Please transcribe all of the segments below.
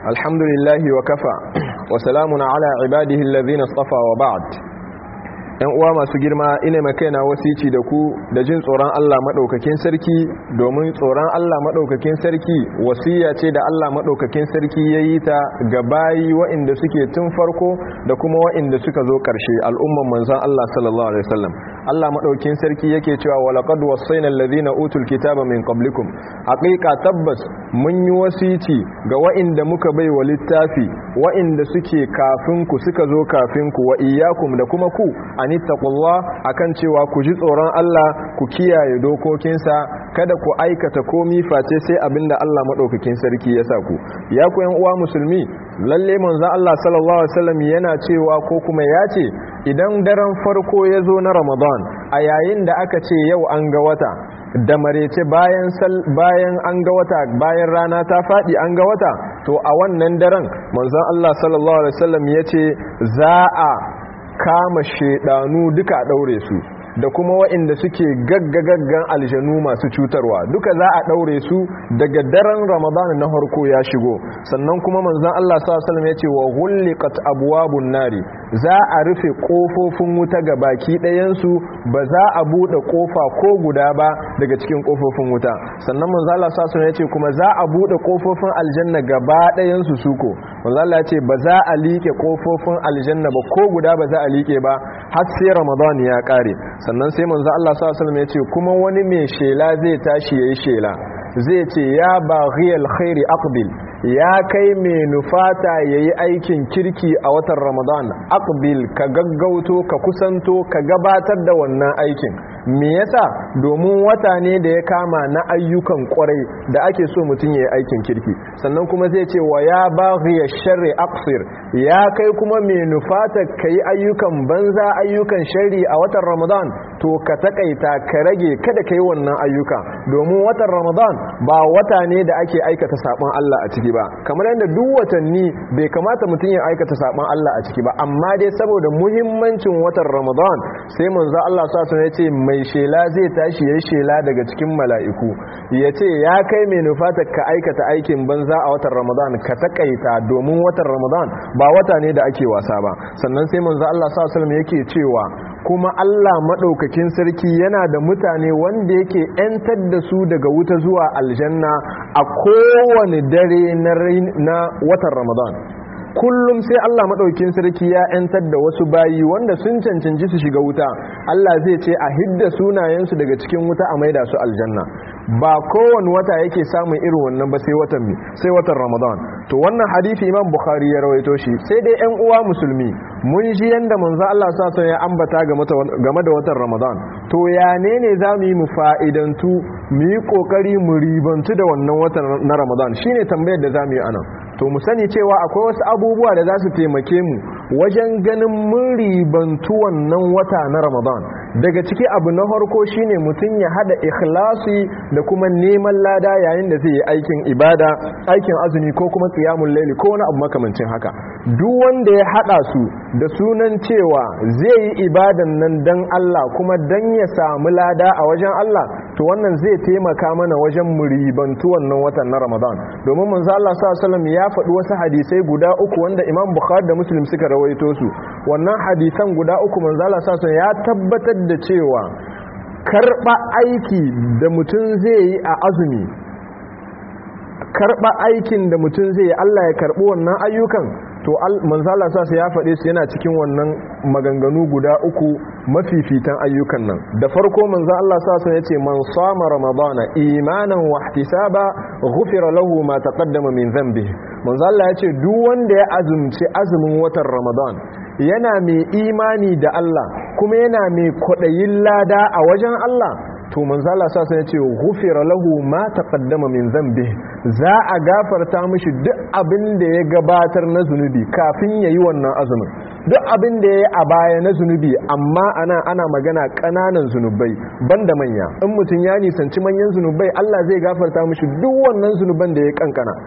الحمد لله وكفى وسلام على عباده الذين اصطفى وبعد ‘yan uwa masu girma ina makaina wasici da ku da jin tsoron Allah maɗaukakin sarki domin tsoron Allah maɗaukakin sarki wasiya ce da Allah maɗaukakin sarki ya yi ta ga bayi wa'inda suke tun farko da kuma wa'inda suka zo ƙarshe al'umman manzan Allah sallallahu Alaihi wasallam Allah maɗaukin sarki yake cewa walaƙad wasaina allazina utul kitaba min qablikum haƙiƙa tabbas mun yi wasici ga wa'inda muka bai wa littafi wa'inda suke kafin ku suka zo kafin ku wa iyyakum da kuma ku anittaqullah akan cewa ku ji tsoron Allah ku kiyaye dokokinsa kada ku aikata komi face sai abinda Allah madaukakin sarki ya sa ku ya ku yan uwa musulmi lalle manzon Allah sallallahu alaihi wasallam yana cewa ko kuma ya ce idan daren farko ya zo na Ramadan a yayin da aka ce yau an ga wata da marece bayan bayan an ga wata bayan rana ta fadi an ga wata to a wannan daren manzon Allah sallallahu alaihi wasallam yace za a kama shedanu duka daure su da kuma waɗanda suke gaggagaggan aljanu masu cutarwa duka za a ɗaure su daga daren ramadan na harko ya shigo sannan kuma manzan Allah s.a.w. ya ce wa hullikat abuwabun nari za a rufe ƙofofin wuta ga baki ɗayansu ba za a buɗe ƙofa ko guda ba daga cikin ƙofofin wuta sannan manzan Allah s.a.w. ya ce kuma za a buɗe ƙofofin aljanna gaba ɗayansu suko manzan Allah ya ce ba za a liƙe ƙofofin aljanna ba ko guda ba za a liƙe ba har sai ramadan ya ƙare sannan sai manzo Allah sallallahu alaihi ya ce kuma wani mai shela zai tashi yayi shela zai ce ya baghiyal khairi aqbil ya kai mai nufata yayi aikin kirki a watan Ramadan aqbil ka gaggauto ka kusanto ka gabatar da wannan aikin me yasa domin wata ne da ya kama na ayyukan kwarai da ake so mutum yayi aikin kirki sannan kuma zai ce wa ya baghiyash sharri aqsir ya kai kuma mai nufata kai ayyukan banza ayyukan sharri a watan Ramadan to ka takaita ka rage kada kai wannan ayyuka domin watan Ramadan ba wata ne da ake aikata sabon Allah a ciki ba kamar yadda duk watanni bai kamata mutum ya aikata sabon Allah a ciki ba amma dai saboda muhimmancin watan Ramadan sai manzo Allah sa sun yace mai shela zai tashi yayin shela daga cikin mala'iku yace ya kai mai nufata ka aikata aikin banza a watan Ramadan ka takaita domin watan Ramadan ba wata ne da ake wasa ba sannan sai manzo Allah sa sallam yake cewa kuma Allah maɗaukakin sarki yana da mutane wanda yake ‘yantar da su daga wuta zuwa aljanna a kowane dare na watan Ramadan. kullum sai Allah maɗaukin sarki ya ‘yantar da wasu bayi wanda sun cancanci su shiga wuta Allah zai ce a hidda sunayensu daga cikin wuta a maida su aljanna ba kowane wata yake samun irin wannan ba sai watan sai watan Ramadan to wannan hadisi Imam Bukhari ya rawaito shi sai dai ƴan uwa musulmi mun ji yanda manzo Allah sa ya ambata game da watan Ramadan to ya ne ne zamu yi mu fa'idantu mu yi kokari mu ribantu da wannan watan na Ramadan shine tambayar da zamu yi anan to mu sani cewa akwai wasu abubuwa da za su taimake mu wajen ganin mun ribantu wannan wata na Ramadan daga ciki abu na farko shine mutum ya hada ikhlasi da kuma neman lada yayin da zai yi aikin ibada aikin azumi ko kuma qiyamul layli ko wani abu makamancin haka duk wanda ya hada su da sunan cewa zai yi ibadan nan dan Allah kuma dan ya samu lada a wajen Allah to wannan zai taimaka mana wajen muribantu wannan watan na Ramadan domin manzo Allah sallallahu alaihi ya faɗi wasu hadisai guda uku wanda Imam Bukhari da Muslim suka rawaito su wannan hadisan guda uku manzo Allah sallallahu ya tabbatar da cewa karba aiki da mutum zai yi a azumi karba aikin da mutum zai yi Allah ya karbi wannan ayyukan to manzala sa ya faɗe su yana cikin wannan maganganu guda uku mafifitan ayyukan nan da farko manzo Allah sa sun yace man sama ramadana imanan wa ihtisaba ghufira lahu ma taqaddama min dhanbi manzo Allah yace duk wanda ya azumci azumin watan ramadan yana mai imani da Allah kuma yana mai kwadayin lada a wajen Allah to manzo Allah sa sai yace ghufira lahu ma taqaddama min dhanbi za a gafarta mishi duk abin da ya gabatar na zunubi kafin yayi wannan azumin duk abin da yayi a baya na zunubi amma ana ana magana kananan zunubai banda manya in mutun ya nisanci manyan zunubai Allah zai gafarta mishi duk wannan zunuban da ya kankana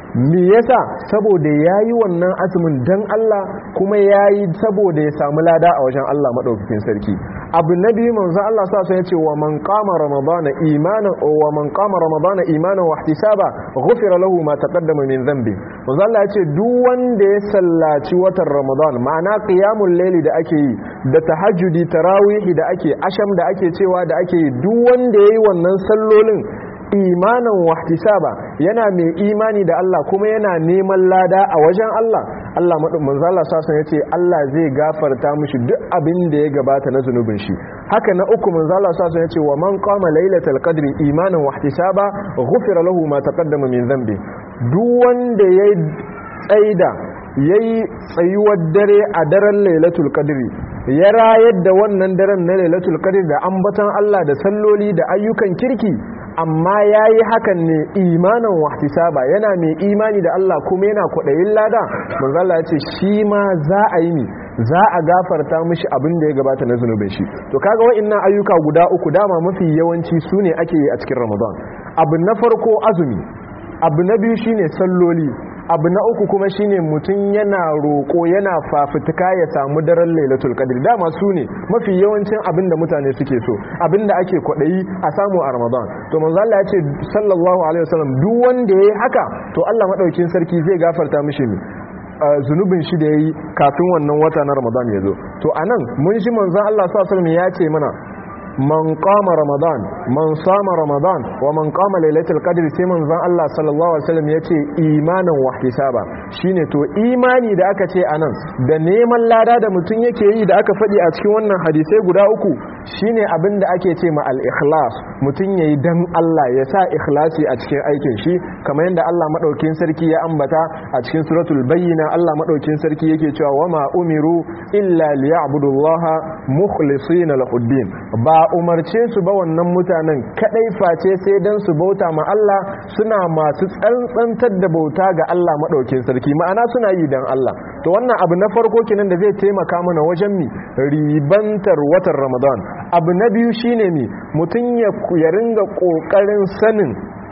me yasa saboda yayi wannan azumin dan Allah kuma yayi saboda ya samu lada a wajen Allah madaukakin sarki abu na biyu manzo Allah sa sai yace wa man qama ramadana imanan wa man qama ramadana imanan wa ihtisaba ghufira lahu ma taqaddama min dhanbi manzo Allah yace duk wanda ya sallaci watan ramadan ma'ana qiyamul layli da ake yi da tahajjudi tarawihi da ake asham da ake cewa da ake yi duk wanda yayi wannan sallolin imanan wahtisaba yana mai imani da Allah kuma yana neman lada a wajen Allah Allah manzo Allah sasan yace Allah zai gafarta mishi duk abin da ya gabata na zunubin shi haka na uku manzo Allah sasan yace wa man qama lailatal qadri imanan wahtisaba ghufira lahu ma taqaddama min dhanbi duk wanda ya tsaida yayi tsayuwar dare a daren lailatul qadri ya rayar da wannan daren na lailatul qadri da ambaton Allah da salloli da ayyukan kirki amma ya yi hakan ne imanin wahtisaba yana mai imani da Allah kuma yana kwaɗayin lada manzala ya ce shi ma za a yi ne za a gafarta mishi abin da ya gabata na zunubin shi to kaga wa'annan ayyuka guda uku dama mafi yawanci su ne ake yi a cikin ramadan abu na farko azumi abu na biyu shine salloli abu na uku kuma shine mutum yana roƙo yana fafutuka ya samu daren lailatul qadr dama su ne mafi yawancin abin da mutane suke so abin da ake kwaɗayi a samu a ramadan to manzo Allah ya ce sallallahu alaihi wasallam duk wanda yayi haka to Allah madaukin sarki zai gafarta mishi ne zunubin shi da yayi kafin wannan wata na ramadan ya zo to anan mun shi manzon Allah sallallahu alaihi wasallam ya ce mana man qama ramadan man sama ramadan wa man qama lailatul qadr sai manzon Allah sallallahu alaihi wasallam yace imanan wa ihtisaba shine to imani da aka ce anan da neman lada da mutun yake yi da aka fadi a cikin wannan hadisai guda uku shine abin da ake ce ma al-ikhlas mutun yayi dan Allah ya sa ikhlasi a cikin aikin shi kamar yadda Allah madaukin sarki ya ambata a cikin suratul bayyina Allah madaukin sarki yake cewa wama umiru illa liya'budullaha mukhlisina lahuddin ba umarce su ba wannan mutanen kadai face sai dan su bauta ma Allah suna masu tsantsantar da bauta ga Allah madaukin sarki ma'ana suna yi dan Allah to wannan abu na farko kenan da zai taimaka mana wajen mi ribantar watan Ramadan abu na biyu shine mi mutun ya ya ringa kokarin sanin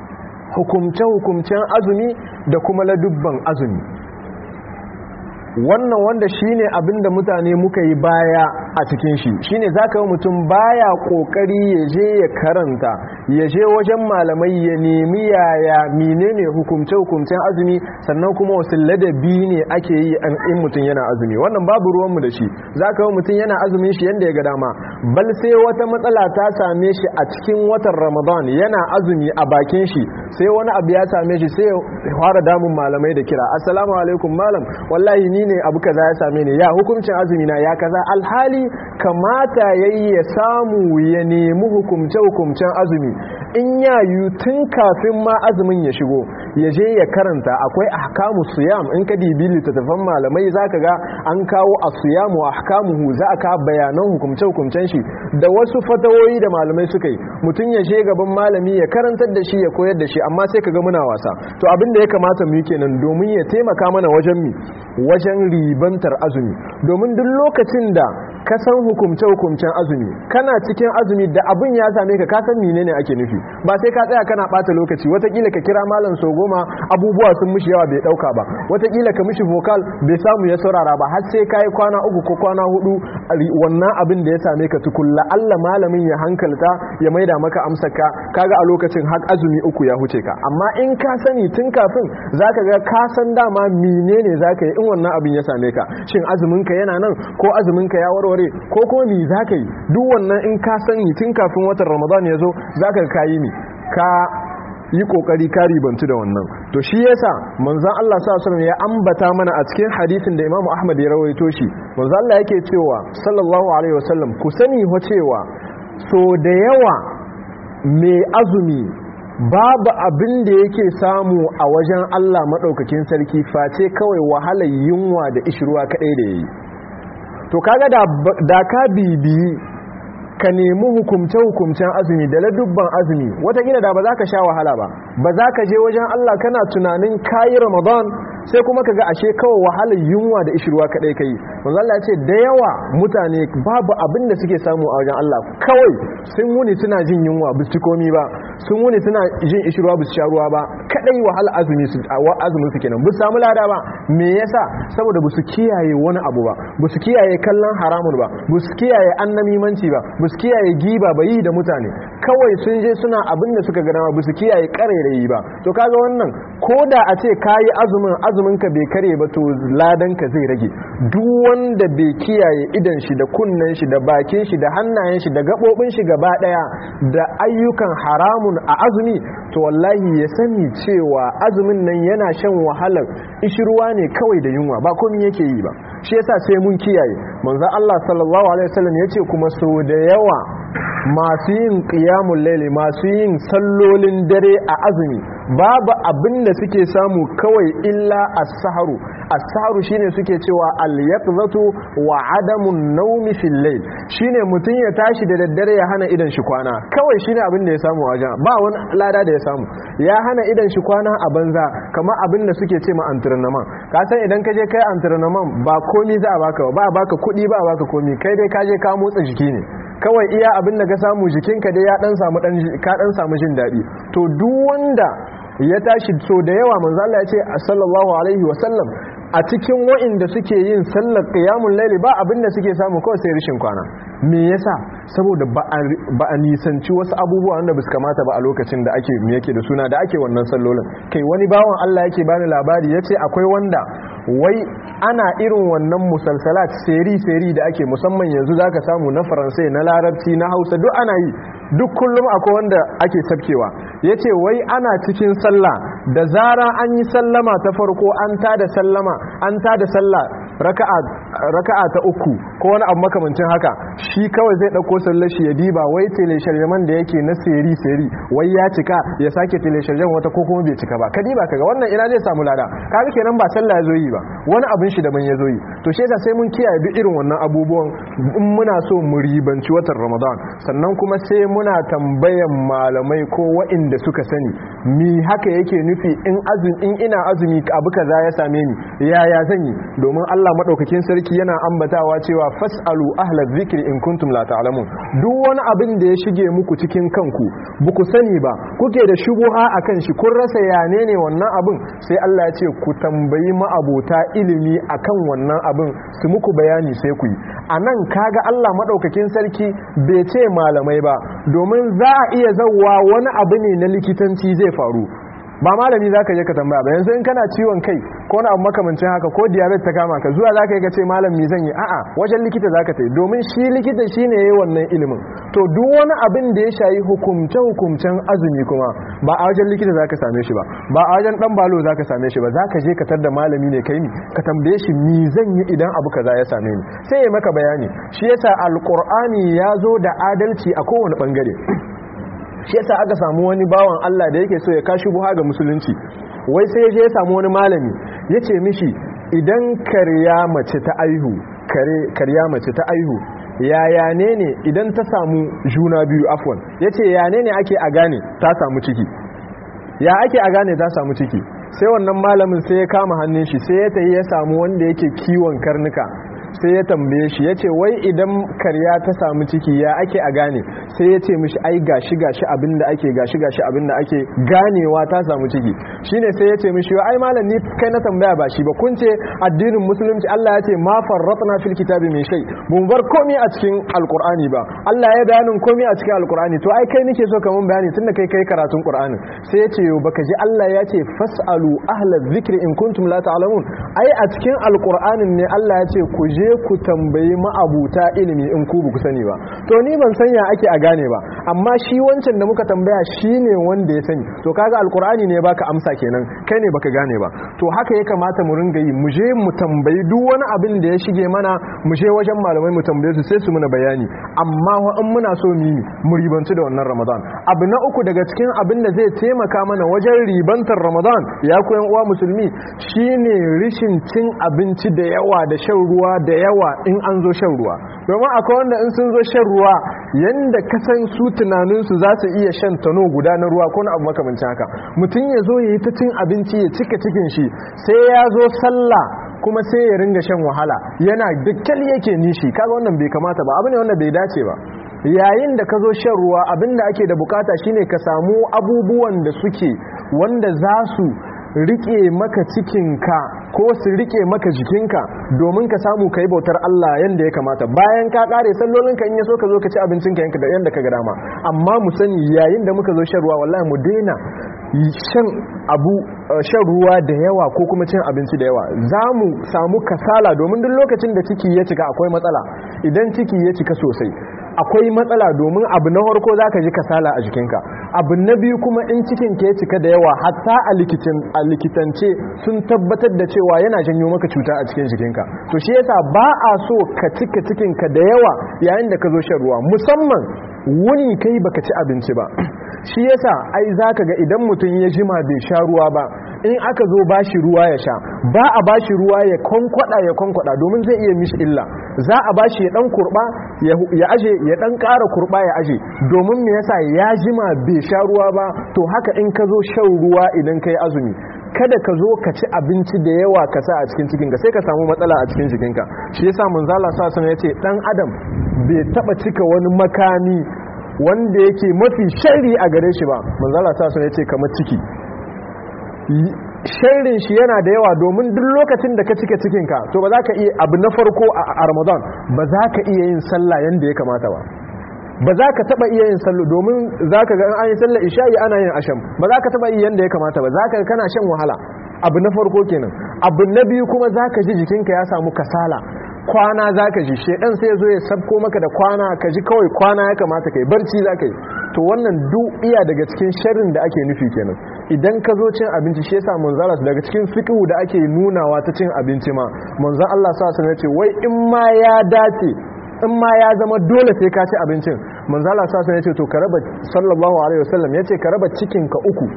hukumce hukumcen azumi da kuma ladubban azumi wannan wanda shine abin da mutane muka yi baya a cikin shi shine zaka yi mutum baya kokari ya je ya karanta ya je wajen malamai ya nemi yaya menene hukumce hukumcen azumi sannan kuma wasu ladabi ne ake yi in mutum yana azumi wannan babu ruwanmu da shi zaka yi mutum yana azumin shi yanda ya ga dama bal sai wata matsala ta same shi a cikin watan ramadan yana azumi a bakin shi sai wani abu ya same shi sai ya fara damun malamai da kira assalamu alaikum malam wallahi ni ne abu kaza ya same ni ya hukuncin azumi na ya kaza alhali kamata yayi ya samu ya nemi hukumce hukumcen azumi in ya yi tun kafin ma azumin ya shigo ya je ya karanta akwai ahkamu siyam in ka dibi littattafan malamai zaka ga an kawo as-siyamu ahkamuhu za ka bayanan hukumce hukumcen shi da wasu fatawoyi da malamai suka yi mutum ya je gaban malami ya karantar da shi ya koyar da shi amma sai ka ga muna wasa to abin da ya kamata mu yi kenan domin ya taimaka mana wajen mi wajen ribantar azumi domin duk lokacin da ka san hukumce-hukumcen azumi kana cikin azumi da abin ya same ka ka san menene ake nufi ba sai ka tsaya kana bata lokaci watakila ka kira malam so goma abubuwa sun mishi yawa bai dauka ba watakila ka mishi vocal bai samu ya saurara ba har sai kai kwana uku ko kwana hudu wannan abin da ya same ka tukulla Allah malamin ya hankalta ya maida maka amsar ka kaga a lokacin har azumi uku ya huce ka amma in ka sani tun kafin zaka ga ka san dama menene zaka yi in wannan abin ya same ka shin azumin ka yana nan ko azumin ka ya warware aure ko kuma mi za ka yi duk wannan in ka sani tun kafin watan ramadan ya zo za ka kayi mi ka yi kokari ka ribantu da wannan to shi yasa manzon Allah sallallahu alaihi ya ambata mana a cikin hadisin da Imam Ahmad ya rawaito shi manzon Allah yake cewa sallallahu alaihi wasallam ku sani ho cewa so da yawa mai azumi babu abin da yake samu a wajen Allah madaukakin sarki face kawai wahalar yunwa da ishruwa kadai da yayi to kaga da ka bibiyi ka nemi hukumce-hukumcen azumi da ladubban azumi watakila da ba za ka sha wahala ba ba za ka je wajen Allah kana tunanin kayi ramadan sai kuma kaga ashe kawai wahalar yunwa da ishirwa kadai kai manzo Allah ya ce da yawa mutane babu abin da suke samu a wajen Allah kawai sun wuni suna jin yunwa ba su komi ba sun wuni suna jin ishirwa ba su sha ruwa ba kadai wahala azumi su azumin su kenan ba su samu lada ba me yasa saboda ba su kiyaye wani abu ba ba su kiyaye kallon haramun ba ba su kiyaye annamimanci ba ba su kiyaye giba ba yi da mutane kawai sun je suna abin da suka gana ba su kiyaye karairayi ba to kaga wannan ko da a ce kayi azumin azumin ka bai kare ba to ladan ka zai rage duk wanda bai kiyaye idan shi da kunnen shi da bakin shi da hannayen shi da gabobin shi gaba daya da ayyukan haramun a azumi to wallahi ya sani cewa azumin nan yana shan wahalar ishirwa ne kawai da yunwa ba komai yake yi ba shi yasa sai mun kiyaye manzo Allah sallallahu alaihi wasallam yace kuma so da yawa masu yin qiyamul layli masu yin sallolin dare a azumi babu abin da suke samu kawai illa as-saharu as-saharu shine suke cewa al-yaqzatu wa adamun nawmi fil layl shine mutun ya tashi da daddare ya hana idan shi kwana kawai shine abin da ya samu wajen ba wani lada da ya samu ya hana idan shi kwana a banza kamar abin da suke ce ma antirnaman ka san idan ka je kai antirnaman ba komi za a baka ba a baka kuɗi ba a baka komi kai dai ka je ka motsa jiki ne kawai iya abin da ka samu jikinka dai ya dan samu dan ka dan samu jin daɗi to duk wanda ya tashi so da yawa manzo Allah ya ce sallallahu alaihi wasallam a cikin wa'inda suke yin sallar qiyamul layli ba abin da suke samu kawai sai rishin kwana me yasa saboda ba a nisanci wasu abubuwa wanda basu kamata ba a lokacin da ake me yake da suna da ake wannan sallolin kai wani bawan Allah yake bani labari yace akwai wanda wai ana irin wannan musalsalat seri-seri da ake musamman yanzu zaka samu na faransai na larabci na hausa duk ana yi duk kullum akwai wanda ake sabkewa ya ce wai ana cikin sallah da zara an yi sallama ta farko an ta da sallama an ta da sallah raka'a ta uku ko wani abu makamancin haka shi kawai zai ɗauko sallar shi ya diba wai telesharjaman da yake na seri-seri wai ya cika ya sake telesharjan wata ko kuma bai cika ba ka diba kaga wannan ina zai samu lada kaga kenan ba sallah ya zo yi ba wani abin shi daban ya zo yi to shi yasa sai mun kiyaye duk irin wannan abubuwan in muna so mu ribanci watan ramadan sannan kuma sai muna tambayan malamai ko wa'inda suka sani mi haka yake nufi in azumi in ina azumi abu kaza ya same ni yaya zan yi domin Allah madaukakin sarki yana ambatawa cewa fasalu ahla dhikri in kuntum la ta'lamun duk wani abin da ya shige muku cikin kanku buku sani ba kuke da shubuha akan shi kun rasa yane ne wannan abin sai Allah ya ce ku tambayi ma'abota ilimi akan wannan abin su muku bayani sai ku yi anan kaga Allah madaukakin sarki bai ce malamai ba domin za a iya zauwa wani abu ne na likitanci zai faru ba malami za ka je ka tambaya ba yanzu in kana ciwon kai ko na abu makamancin haka ko diabetes ta kama ka zuwa za ka yi ka ce malam mi zan yi a'a wajen likita za ka ta yi domin shi likita shi ne ya yi wannan ilimin to duk wani abin da ya shayi hukumce hukumcen azumi kuma ba a wajen likita za ka same shi ba ba a wajen dan balo za ka same shi ba za ka je ka tar da malami ne kai ni ka tambaye shi mi zan yi idan abu kaza ya same ni sai ya maka bayani shi yasa alqur'ani ya zo da adalci a kowane bangare shi yasa aka samu wani bawan Allah da yake so ya kashi buha ga musulunci wai sai je ya samu wani malami ya ce mishi idan karya mace ta aihu karya mace ta aihu yaya ne ne idan ta samu juna biyu afwan ya ce ya ne ne ake a gane ta samu ciki ya ake a gane ta samu ciki sai wannan malamin sai ya kama hannun shi sai ya tayi ya samu wanda yake kiwon karnuka sai ya tambaye shi ya ce wai idan karya ta samu ciki ya ake a gane sai ya ce mishi ai gashi gashi abinda ake gashi gashi abinda ake ganewa ta samu ciki shine sai ya ce mishi ai malam ni kai na tambaya ba shi ba kun ce addinin musulunci Allah ya ce ma farratna fil kitabi min shay mun bar komai a cikin alqur'ani ba Allah ya bayanin komai a cikin alqur'ani to ai kai nake so ka mun bayani tunda kai kai karatun qur'ani sai ya ce yo baka ji Allah ya ce fasalu ahla dhikri in kuntum la ta'lamun ai a cikin alqur'anin ne Allah ya ce ku je je ku tambayi ma'abuta ilimi in ku ku sani ba to ni ban sanya ake a gane ba amma shi wancan da muka tambaya shi ne wanda ya sani to kaga alkur'ani ne baka amsa kenan kai ne baka gane ba to haka ya kamata mu ringa yi mu je mu tambayi duk wani abin da ya shige mana mu je wajen malamai mu tambaye su sai su muna bayani amma wa in muna so mu mu ribanci da wannan ramadan abu na uku daga cikin abin da zai taimaka mana wajen ribantar ramadan ya koyan uwa musulmi shine rishin cin abinci da yawa da shan ruwa da yawa in an zo shan ruwa domin akwai wanda in sun zo shan ruwa yanda kasan su tunaninsu za su iya shan tano guda na ruwa ko na abu makamancin haka mutum ya zo ya yi ta cin abinci ya cika cikin shi sai ya zo sallah kuma sai ya ringa shan wahala yana dukkan yake nishi kaga wannan bai kamata ba abu ne wanda bai dace ba yayin da ka zo shan ruwa abinda ake da bukata shine ka samu abubuwan da suke wanda za su rike maka cikinka ko su rike maka jikinka domin ka samu ka yi bautar Allah yadda ya kamata bayan ka kare sallolinka in ya so ka zo ka ci abincinka yanka da yadda ka ga dama amma mu sani yayin da muka zo shan ruwa wallahi mu daina shan abu shan ruwa da yawa ko kuma cin abinci da yawa za mu samu kasala domin duk lokacin da ciki ya cika akwai matsala idan ciki ya cika sosai akwai matsala domin abu na farko za ka ji kasala a jikinka abu na biyu kuma in cikin ka ya cika da yawa hatta a likitance sun tabbatar da cewa yana janyo maka cuta a cikin jikinka to shi yasa ba a so ka cika cikinka da yawa yayin da ka zo shan ruwa musamman wuni kai baka ci abinci ba shi yasa ai zaka ga idan mutum ya jima bai sha ruwa ba in aka zo bashi ruwa ya sha ba a bashi ruwa ya kwankwada ya kwankwada domin zai iya mishi illa za a bashi ya dan kurba ya aje ya dan ƙara kurba ya aje domin me yasa ya jima bai sha ruwa ba to haka in ka zo shan ruwa idan kai azumi kada ka zo ka ci abinci da yawa ka sa a cikin cikinka sai ka samu matsala a cikin jikinka shi yasa manzala sa sun yace dan adam bai taba cika wani makami wanda yake mafi shari a gare shi ba manzala sa sun yace kamar ciki sharrin shi yana da yawa domin duk lokacin da ka cika cikinka to ba za ka iya abu na farko a ramadan ba za ka iya yin sallah yanda ya kamata ba ba za ka taba iya yin sallu domin za ka ga an yi sallar isha'i ana yin asham ba za ka taba iya yanda ya kamata ba za ka kana shan wahala abu na farko kenan abu na biyu kuma za ka ji jikinka ya samu kasala kwana za ka ji shedan sai zo ya sabko maka da kwana ka ji kawai kwana ya kamata kai barci za ka yi to wannan duk iya daga cikin sharrin da ake nufi kenan idan ka zo cin abinci shi yasa manzala daga cikin fiqhu da ake nunawa ta cin abinci ma manzon Allah sa ya ce wai in ma ya dace in ma ya zama dole sai ka ci abincin manzala sa ya ce to ka raba sallallahu alaihi wasallam ya ce ka raba cikin ka uku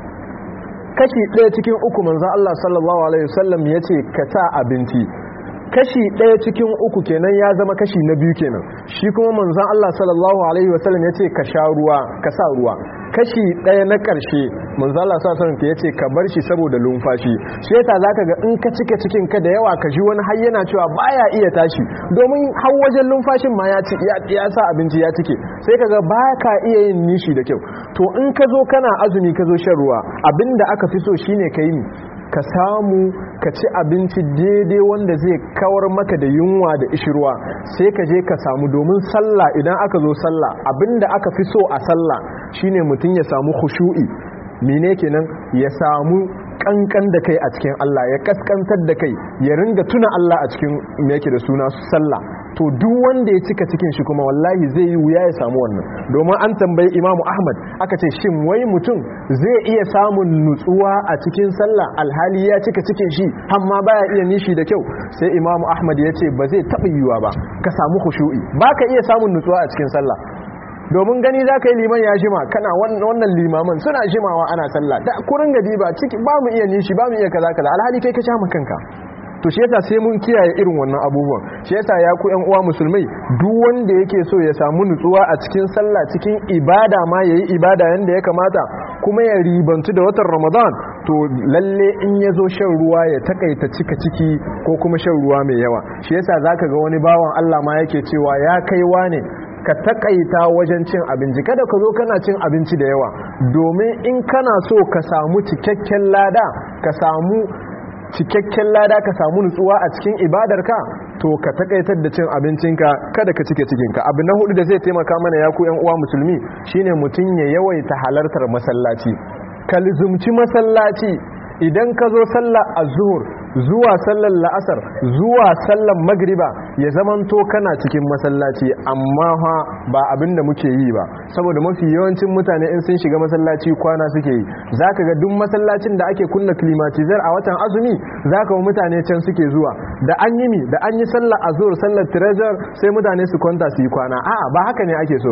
kashi ɗaya cikin uku manzon Allah sallallahu alaihi wasallam ya ce ka sa abinci kashi ɗaya cikin uku kenan ya zama kashi na biyu kenan shi kuma manzon Allah sallallahu alaihi wasallam ya ce ka sha ruwa ka sa ruwa kashi ɗaya na ƙarshe manzon Allah sallallahu alaihi wasallam ya ce ka bar shi saboda lumfashi shi yasa zaka ga in ka cike cikin ka da yawa ka ji wani har yana cewa baya iya tashi domin har wajen lumfashin ma ya ci ya sa abinci ya cike sai kaga ba ka iya yin nishi da kyau to in ka zo kana azumi ka zo shan ruwa abinda aka fi so shine ka yi ka samu ka ci abinci daidai wanda zai kawar maka da yunwa da ishirwa sai ka je ka samu domin sallah idan aka zo sallah abinda aka fi so a sallah shine mutum ya samu khushu'i mene kenan ya samu kankan da kai a cikin Allah ya kaskantar da kai ya ringa tuna Allah a cikin me yake da suna sallah to duk wanda ya cika cikin shi kuma wallahi zai yi wuya ya samu wannan domin an tambayi imamu ahmad aka ce shin wai mutum zai iya samun nutsuwa a cikin sallah alhali ya cika cikin shi amma baya iya nishi da kyau sai imamu ahmad ya ce ba zai taɓa yiwa ba ka samu khushu'i ba ka iya samun nutsuwa a cikin sallah domin gani za ka yi liman ya jima kana wannan limaman suna jimawa ana sallah da kurin gadi ba ciki ba mu iya nishi ba mu iya kaza kaza alhali kai ka sha kanka to shi yasa sai mun kiyaye irin wannan abubuwan shi yasa ya ku yan uwa musulmai duk wanda yake so ya samu nutsuwa a cikin sallah cikin ibada ma yayi ibada yanda ya kamata kuma ya ribantu da watan Ramadan to lalle in ya zo shan ruwa ya takaita cika ciki ko kuma shan ruwa mai yawa shi yasa zaka ga wani bawan Allah ma yake cewa ya kaiwa ne ka takaita wajen cin abinci kada ka zo kana cin abinci da yawa domin in kana so ka samu cikakken lada ka samu cikakken lada ka samu nutsuwa a cikin ibadarka to ka takaitar da cin abincinka kada ka cike cikinka abu na hudu da zai taimaka mana ya ku yan uwa musulmi shine mutum ya yawaita halartar masallaci ka lizumci masallaci idan ka zo sallar azhur zuwa sallar la'asar zuwa sallar magriba ya zamanto kana cikin masallaci amma ha ba abin da muke yi ba saboda mafi yawancin mutane in sun shiga masallaci kwana suke yi zaka ga duk masallacin da ake kunna climatizar a watan azumi zaka ga mutane can suke zuwa da an yi mi da an yi sallar azhur sallar treasure sai mutane su kwanta su yi kwana a'a ba haka ne ake so ba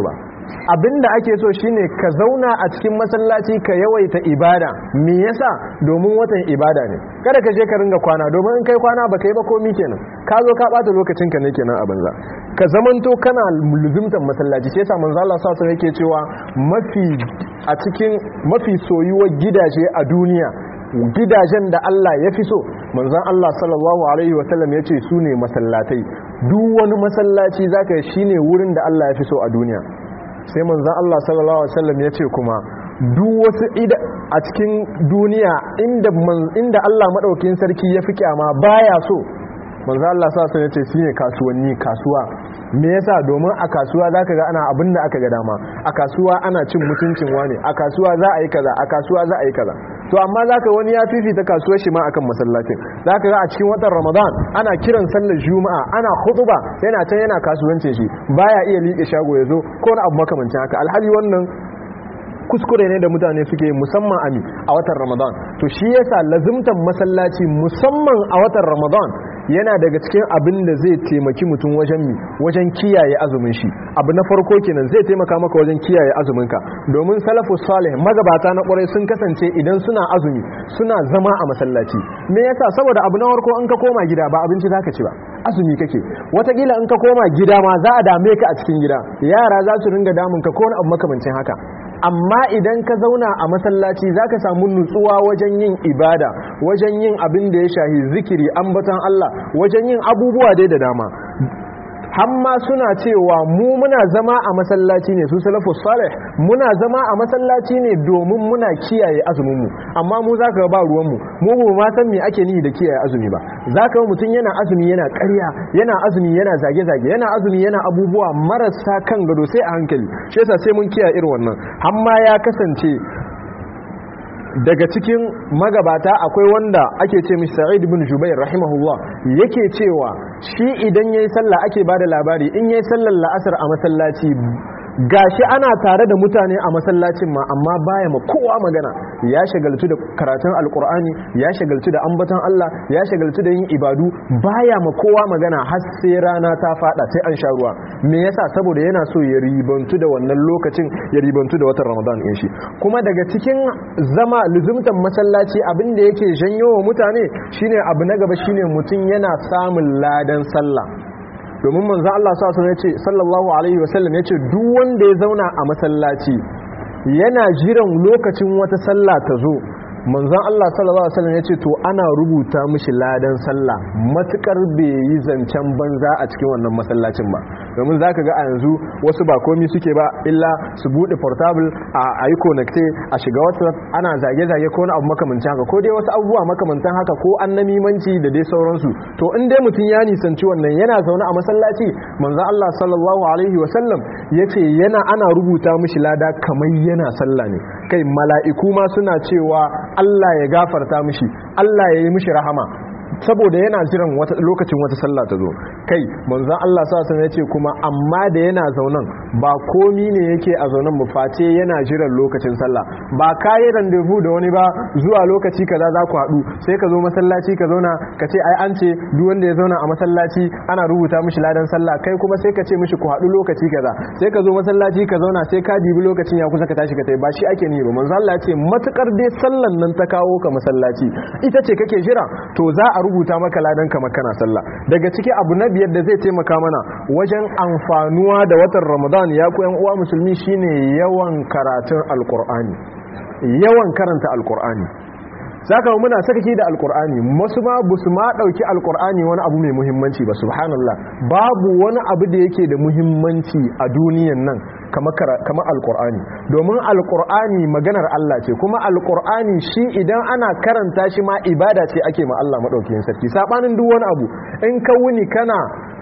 abinda ake so shine ka zauna a cikin masallaci ka yawaita ibada me yasa domin watan ibada ne kada ka je ka ringa kwana domin in kai kwana baka yi ba komi kenan ka zo ka bata lokacin ka ne kenan a banza ka zamanto kana luzumtan masallaci sai yasa manzo Allah sallallahu alaihi yake cewa mafi a cikin mafi soyuwar gidaje a duniya gidajen da Allah ya fi so manzon Allah sallallahu alaihi wasallam ya ce su ne masallatai duk wani masallaci zaka shine wurin da Allah ya fi so a duniya sai manzan Allah sallallahu Alaihi wasallam ya ce kuma duk wasu a cikin duniya inda Allah maɗaukin sarki ya fi kyama baya so manzan Allah sallallahu ya ce shi ne kasuwanni kasuwa me yasa domin a kasuwa za ka ga ana abin da aka ga dama a kasuwa ana cin mutuncin wane a kasuwa za a yi kaza a kasuwa za a yi kaza to amma za ka wani ya fifita kasuwar shi ma akan masallacin za ka ga a cikin watan ramadan ana kiran sallar juma'a ana hutuba yana can yana kasuwancin shi baya iya liƙe shago ya zo ko wani abu makamancin haka alhali wannan kuskure ne da mutane suke musamman ami a watan ramadan to shi yasa lazimtan masallaci musamman a watan ramadan yana daga cikin abin da zai taimaki mutum wajen mi wajen kiyaye azumin shi abu na farko kenan zai taimaka maka wajen kiyaye azuminka domin salafu salih magabata na kwarai sun kasance idan suna azumi suna zama a masallaci me yasa saboda abu na farko in ka koma gida ba abinci zaka ci ba azumi kake watakila in ka koma gida ma za a dame ka a cikin gida yara za su ringa damun ka ko wani abu makamancin haka amma idan ka zauna a masallaci za ka samu nutsuwa wajen yin ibada wajen yin abin da ya shahi zikiri ambatan Allah wajen yin abubuwa dai da dama hamma suna cewa mu muna zama a masallaci ne su salafu salih muna zama a masallaci ne domin muna kiyaye azuminmu amma mu za ka ba ruwanmu mu ba ma san me ake ni da kiyaye azumi ba za ka mutum yana azumi yana karya yana azumi yana zage-zage yana azumi yana abubuwa marasa kan gado sai a hankali shi yasa sai mun kiyaye irin wannan hamma ya kasance daga cikin magabata akwai wanda ake ce mishi sa'id ibn jubair rahimahullah yake cewa shi idan yayi sallah ake bada labari in yayi sallar la'asar a masallaci gashi ana tare da mutane a masallacin ma amma baya ma kowa magana ya shagaltu da karatun alkur'ani ya shagaltu da ambaton Allah ya shagaltu da yin ibadu baya ma kowa magana har sai rana ta fada sai an sha ruwa me yasa saboda yana so ya ribantu da wannan lokacin ya ribantu da watan Ramadan din shi kuma daga cikin zama luzumtan masallaci abin da yake janyo wa mutane shine abu na gaba shine mutum yana samun ladan sallah domin manzan Allah sallallahu alaihi wasallam ya ce duk wanda ya zauna a masallaci yana jiran lokacin wata sallah ta zo manzan Allah sallallahu alaihi wasallam ya ce to ana rubuta mishi ladan sallah matukar bai yi zancen banza a cikin wannan masallacin ba domin za ka ga a yanzu wasu ba komi suke ba illa su buɗe portable a yi connecte a shiga whatsapp ana zage-zage ko na abu makamantan haka ko dai wasu abubuwa makamantan haka ko an namimanci da dai sauransu to in dai mutum ya nisanci wannan yana zaune a masallaci manzan Allah sallallahu alaihi wasallam ya ce yana ana rubuta mishi lada kamar yana sallah ne kai mala'iku ma suna cewa Allah ya gafarta mishi Allah ya yi mishi rahama saboda yana jiran lokacin wata sallah ta zo kai manzon Allah sa ya ce kuma amma da yana zaunan ba komi ne yake a zaunan mu face yana jiran lokacin sallah ba kayi randevu da wani ba zuwa lokaci kaza za ku haɗu sai ka zo masallaci ka zauna ka ce ai an ce duk wanda ya zauna a masallaci ana rubuta mishi ladan sallah kai kuma sai ka ce mishi ku haɗu lokaci kaza sai ka zo masallaci ka zauna sai ka dibi lokacin ya kusa ka tashi ka tai ba shi ake ni ba manzo Allah ya ce matukar dai sallan nan ta kawo ka masallaci ita ce kake jira to za a rubuta maka ladan kamar kana sallah daga ciki abu na biyar da zai taimaka mana wajen amfanuwa da watan ramadan ya ku yan uwa musulmi shine yawan karatun alkur'ani yawan karanta alkur'ani saka muna sakaki da alkur'ani wasu ma busu ma dauki alkur'ani wani abu mai muhimmanci ba subhanallah babu wani abu da yake da muhimmanci a duniyan nan kamar alkur'ani domin alkur'ani maganar Allah ce kuma alkur'ani shi idan ana karanta shi ma ibada ce ake ma Allah madaukakin sarki sabanin duk wani abu in ka wuni kana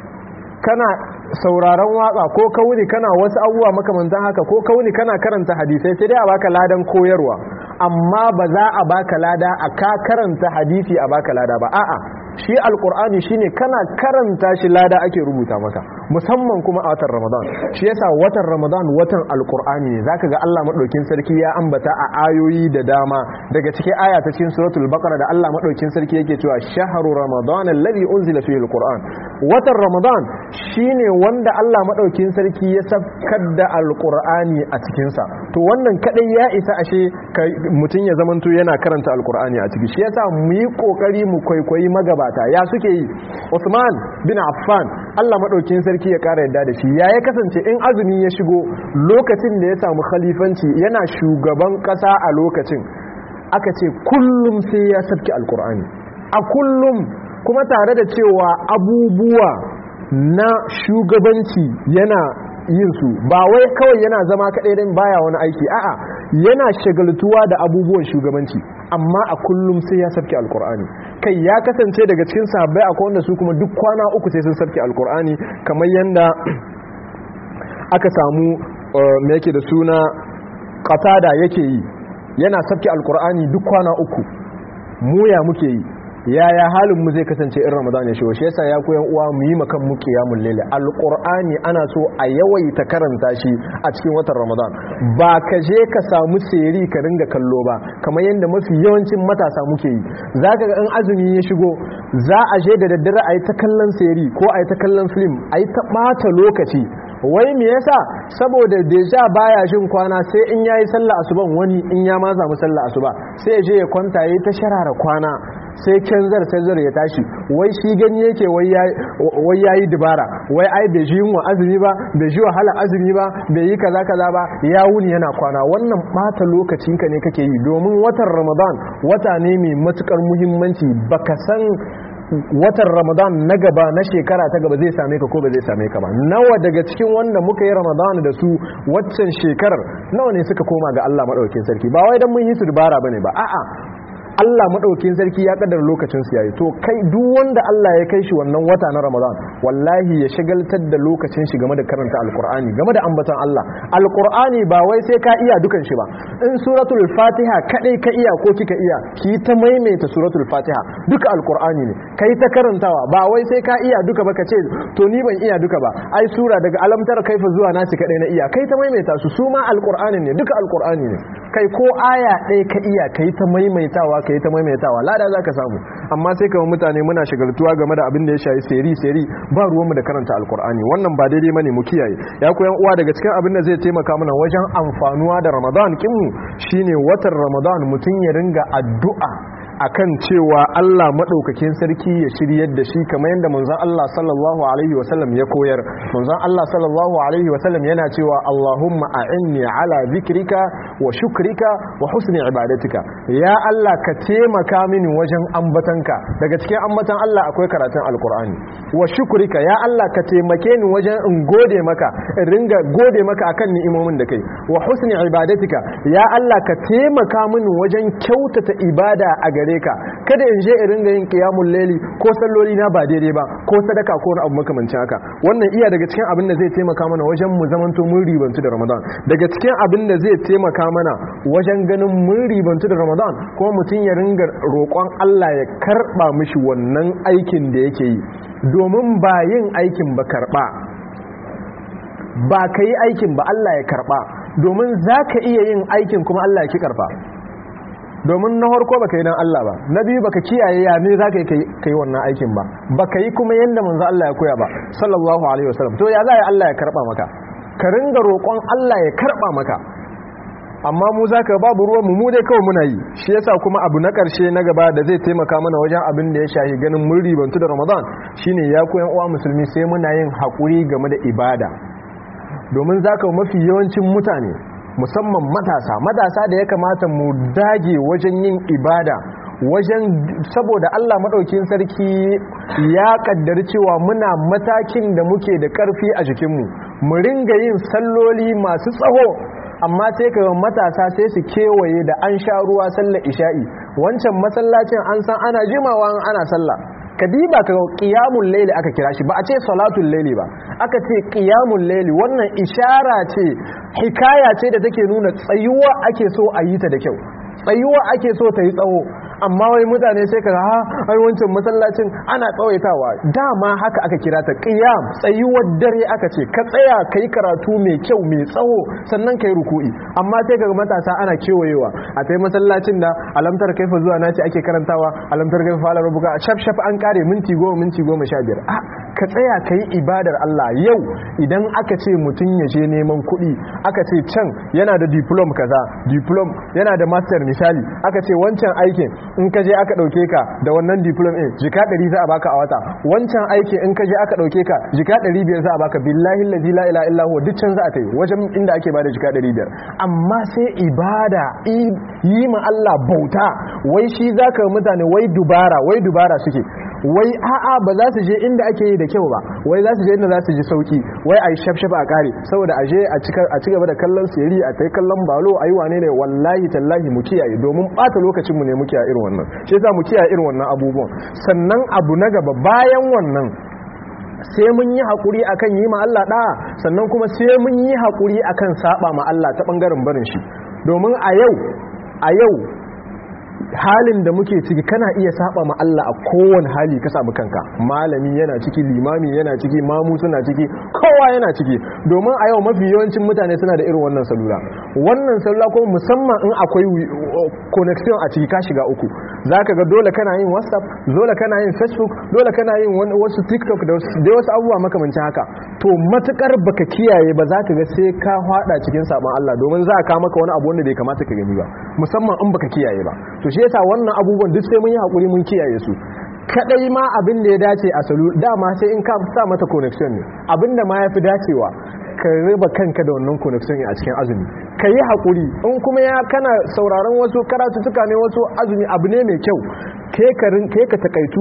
kana sauraron waka ko ka wuni kana wasu abubuwa makamantan haka ko ka wuni kana karanta hadisai sai dai a baka ladan koyarwa amma ba za a baka lada a ka karanta hadisi a baka lada ba a'a shi alkur'ani shine kana karanta shi lada ake rubuta maka musamman kuma a watan ramadan shi yasa watan ramadan watan alkur'ani ne zaka ga Allah madaukin sarki ya ambata a ayoyi da dama daga cikin aya ta cikin suratul baqara da Allah madaukin sarki yake cewa shahru ramadan alladhi unzila fihi alquran watan ramadan shine wanda Allah madaukin sarki ya sabkar da alqur'ani a cikin sa to wannan kadai ya isa ashe mutum ya zamanto yana karanta alqur'ani a ciki shi yasa mu yi kokari mu kwaikwayi magabata ya suke yi Usman bin Affan Allah madaukin sarki ya kara yadda da shi ya ya kasance in azumi ya shigo lokacin da ya samu khalifanci yana shugaban kasa a lokacin aka ce kullum sai ya sabki alqur'ani a kullum kuma tare da cewa abubuwa na shugabanci yana yin su ba wai kawai yana zama kaɗai don baya wani aiki a'a yana shagaltuwa da abubuwan shugabanci amma a kullum sai ya sabke alkur'ani kai ya kasance daga cikin sahabbai akwai wanda su kuma duk kwana uku sai sun sabke alkur'ani kamar yadda aka samu me yake da suna qatada yake yi yana sabke alkur'ani duk kwana uku mu ya muke yi yaya halin mu zai kasance in ramadan ya shigo shi yasa ya koyan uwa mu yi makan mu qiyamul layl alqur'ani ana so a yawaita karanta shi a cikin watan ramadan ba ka je ka samu seri ka ringa kallo ba kamar yadda mafi yawancin matasa muke yi zaka ga in azumi ya shigo za a je da daddare a yi ta kallon seri ko a yi ta kallon film a yi ta ɓata lokaci wai me yasa saboda deja baya jin kwana sai in yayi sallah asuban wani in ya ma samu sallah asuba sai ya je ya kwanta yayi ta sharara kwana sai canzar canzar ya tashi wai shi gani yake wai yayi dubara wai ai bai ji yunwa azumi ba bai ji wahala azumi ba bai yi kaza kaza ba ya wuni yana kwana wannan bata lokacin ka ne kake yi domin watan ramadan wata ne mai matukar muhimmanci baka san watan ramadan na gaba na shekara ta gaba zai same ka ko ba zai same ka ba nawa daga cikin wanda muka yi ramadan da su waccan shekarar nawa ne suka koma ga Allah madaukakin sarki ba wai dan mun yi su dubara bane ba a'a Allah madaukakin sarki ya kaddara lokacin su yayi to kai duk wanda Allah ya kai shi wannan wata na Ramadan wallahi ya shagaltar da lokacin shi game da karanta alqur'ani game da ambaton Allah alqur'ani ba wai sai ka iya dukan shi ba in suratul fatiha kadai ka iya ko kika iya ki ta maimaita suratul fatiha duka alqur'ani ne kai ta karantawa ba wai sai ka iya duka ba ka ce to ni ban iya duka ba ai sura daga alamtar kaifa zuwa nasi kadai na iya kai ta maimaita su su ma alqur'ani ne duka alqur'ani ne kai ko aya ɗaya ka iya kai ta maimaitawa ka yi ta maimaitawa lada za ka samu amma sai kama mutane muna shagaltuwa game da abin da ya shayi seri seri ba ruwanmu da karanta alkur'ani wannan ba daidai mane mu kiyaye ya koyan uwa daga cikin abin da zai taimaka mana wajen amfanuwa da ramadan kinmu shine watan ramadan mutum ya ringa addu'a akan cewa Allah madaukakin sarki ya shiryar da shi kamar yadda manzon Allah sallallahu alaihi wasallam ya koyar manzon Allah sallallahu alaihi wasallam yana cewa Allahumma a'inni ala zikrika wa shukrika wa husni ibadatika ya Allah ka taimaka mini wajen ambatanka daga cikin ambatan Allah akwai karatun alkur'ani wa shukrika ya Allah ka taimake ni wajen in gode maka in ringa gode maka akan ni'imomin da kai wa husni ibadatika ya Allah ka taimaka mini wajen kyautata ibada a gare ka kada in je in ringa yin qiyamul layli ko salloli na ba daidai ba ko sadaka ko wani abu makamancin haka wannan iya daga cikin abin da zai taimaka mana wajen mu zamanto mun ribantu da Ramadan daga cikin abin da zai taimaka mana wajen ganin mun ribantu da Ramadan kuma mutum ya ringa roƙon Allah ya karba mishi wannan aikin da yake yi domin ba yin aikin ba karba ba ka yi aikin ba Allah ya karba domin za ka iya yin aikin kuma Allah ya ki karba domin na harko baka yi dan Allah ba na biyu baka kiyaye ya ne za ka yi kai wannan aikin ba baka yi kuma yadda manzo Allah ya koya ba sallallahu alaihi wasallam to ya za ya Allah ya karba maka ka ringa roƙon Allah ya karba maka amma mu zaka babu ruwan mu mu dai kawai muna yi shi yasa kuma abu na ƙarshe na gaba da zai taimaka mana wajen abin da ya shahi ganin mun ribantu da Ramadan shine ya koyan uwa musulmi sai muna yin hakuri game da ibada domin zaka mafi yawancin mutane musamman matasa matasa da ya kamata mu dage wajen yin ibada wajen saboda Allah maɗaukin sarki ya kaddari cewa muna matakin da muke da ƙarfi a jikinmu mu ringa yin salloli masu tsaho amma sai ka matasa sai su kewaye da an sha ruwa sallar isha'i wancan masallacin an san ana jimawa ana sallah kadiba ka qiyamul layli aka kira shi ba a ce salatul layli ba aka ce qiyamul layli wannan ishara ce hikaya ce da take nuna tsayuwa ake so a yi ta da kyau tsayuwa ake so ta yi tsawo amma wai mutane sai ka ha ai wancan masallacin ana tsawaitawa dama haka aka kira ta qiyam tsayuwar dare aka ce ka tsaya kai karatu mai kyau mai tsawo sannan kai ruku'i amma sai kaga matasa ana kewayewa a tai masallacin da alamtar kaifa zuwa naci ake karantawa alamtar kaifa fala rubuka shaf shaf an kare minti goma minti goma sha biyar a ka tsaya ka yi ibadar Allah yau idan aka ce mutum ya je neman kuɗi aka ce can yana da diplom kaza diplom yana da master misali aka ce wancan aikin in ka je aka ɗauke ka da wannan diplom ɗin jika ɗari za a baka a wata wancan aikin in ka je aka ɗauke ka jika ɗari biyar za a baka billahi lazi la ila illa huwa duk can za a ta yi wajen inda ake bada jika ɗari biyar amma sai ibada yi ma Allah bauta wai shi za ka mutane wai dubara wai dubara suke wai a'a ba za su je inda ake yi da kyau ba wai za su je inda za su ji sauki wai a yi shafshaf a kare saboda a je a ci gaba da kallon siri a tai kallon balo a yi wane ne wallahi tallahi mu kiyaye domin bata lokacinmu ne mu kiyaye irin wannan shi yasa mu kiyaye irin wannan abubuwan sannan abu na gaba bayan wannan sai mun yi haƙuri akan yi ma Allah ɗaya sannan kuma sai mun yi haƙuri akan saba ma Allah ta ɓangaren barin shi domin a yau a yau halin da muke ciki kana iya saba ma Allah a kowane hali ka samu kanka malami yana ciki limami yana ciki mamu suna ciki kowa yana ciki domin a yau mafi yawancin mutane suna da irin wannan salula wannan salula kuma musamman in akwai connection a ciki ka shiga uku zaka ga dole kana yin whatsapp dole kana yin facebook dole kana yin wasu tiktok da wasu abubuwa makamancin haka to matukar baka kiyaye ba zaka ga sai ka hada cikin sabon Allah domin za ka maka wani abu wanda bai kamata ka gani ba musamman in baka kiyaye ba to shi yasa wannan abubuwan duk sai mun yi hakuri mun kiyaye su kadai ma abin da ya dace a salu dama sai in ka sa mata connection ne abin da ma ya fi dacewa ka riba kanka da wannan connection a cikin azumi ka yi haƙuri in kuma ya kana sauraron wasu karatuttuka ne wasu azumi abu ne mai kyau ke ka takaitu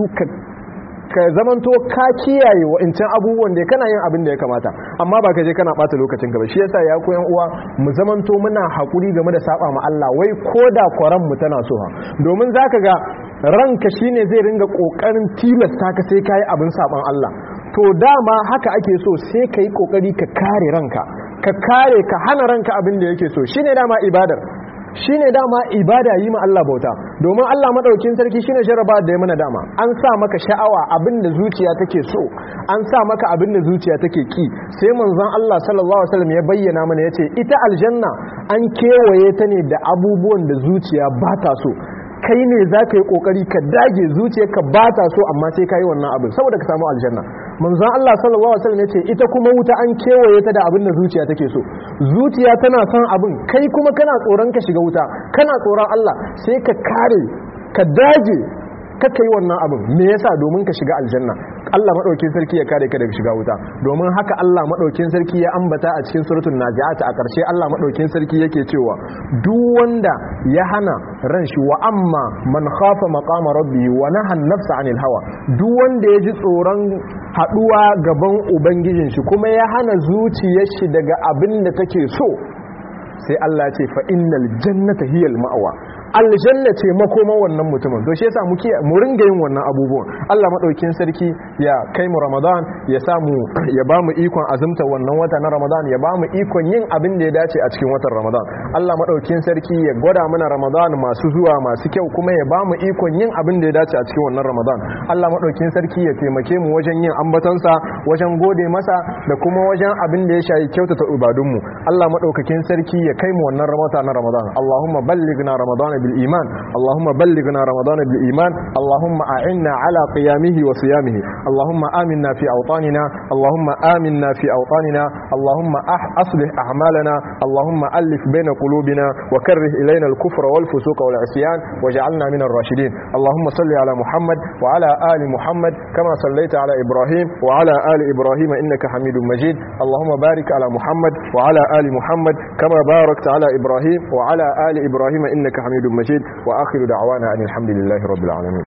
ka zamanto ka kiyaye wa'incan abubuwan da kana yin abin da ya kamata amma ba ka je kana bata lokacin ka ba shi yasa ya koyan uwa mu zamanto muna hakuri game da saba ma Allah wai koda kwaran mu tana so ha domin zaka ga ranka shine zai ringa kokarin tilasta ka sai kai abin saban Allah to dama haka ake so sai kai kokari ka kare ranka ka kare ka hana ranka abin da yake so shine dama ibadar shine dama ibada yi ma Allah bauta domin Allah madaukin sarki shine jaraba da ya mana dama an sa maka sha'awa abin da zuciya take so an sa maka abin da zuciya take ki sai manzon Allah sallallahu alaihi wasallam ya bayyana mana yace ita aljanna an kewaye ta ne da abubuwan da zuciya ba ta so kai ne za ka yi kokari ka dage zuciyarka ba ta so amma sai ka yi wannan abin saboda ka samu aljanna manzon Allah sallallahu alaihi wasallam yace ita kuma wuta an kewaye ta da abin da zuciya take so zuciya tana son abin kai kuma kana tsoron ka shiga wuta kana tsoron Allah sai ka kare ka dage kaka yi wannan abin me yasa domin ka shiga aljanna Allah madaukin sarki ya kare ka daga shiga wuta domin haka Allah madaukin sarki ya ambata a cikin suratul naziat a ƙarshe Allah madaukin sarki yake cewa duk wanda ya hana ran shi wa amma man khafa maqama rabbihi wa naha nafsa anil hawa duk wanda ya ji tsoron haduwa gaban ubangijin shi kuma ya hana zuciyar shi daga abin da take so sai Allah ce fa innal jannata hiyal ma'wa aljanna ce makoma wannan mutumin to shi yasa muke mu ringa yin wannan abubuwan Allah madaukin sarki ya kai mu Ramadan ya samu ya ba mu ikon azumta wannan wata na Ramadan ya ba mu ikon yin abin da ya dace a cikin watan Ramadan Allah madaukin sarki ya gwada mana Ramadan masu zuwa masu kyau kuma ya ba mu ikon yin abin da ya dace a cikin wannan Ramadan Allah madaukin sarki ya taimake mu wajen yin ambatonsa wajen gode masa da kuma wajen abin da ya shayi kyautata ibadunmu Allah madaukakin sarki ya kai mu wannan ramata na Ramadan Allahumma ballighna Ramadan bil iman Allahumma ballighna Ramadan bil iman Allahumma a'inna ala qiyamihi wa siyamihi Allahumma aminna fi awtanina Allahumma aminna fi awtanina Allahumma aslih a'malana Allahumma alif baina qulubina wa karrih ilayna al kufra wal fusuqa wal isyan waj'alna min ar-rashidin Allahumma salli ala Muhammad wa ala ali Muhammad kama sallaita ala Ibrahim wa ala ali Ibrahim innaka Hamidum Majid Allahumma barik ala Muhammad wa ala ali Muhammad kama barakta ala Ibrahim wa ala ali Ibrahim innaka Hamidum Majid wa akhiru da'wana anil hamdulillahi rabbil alamin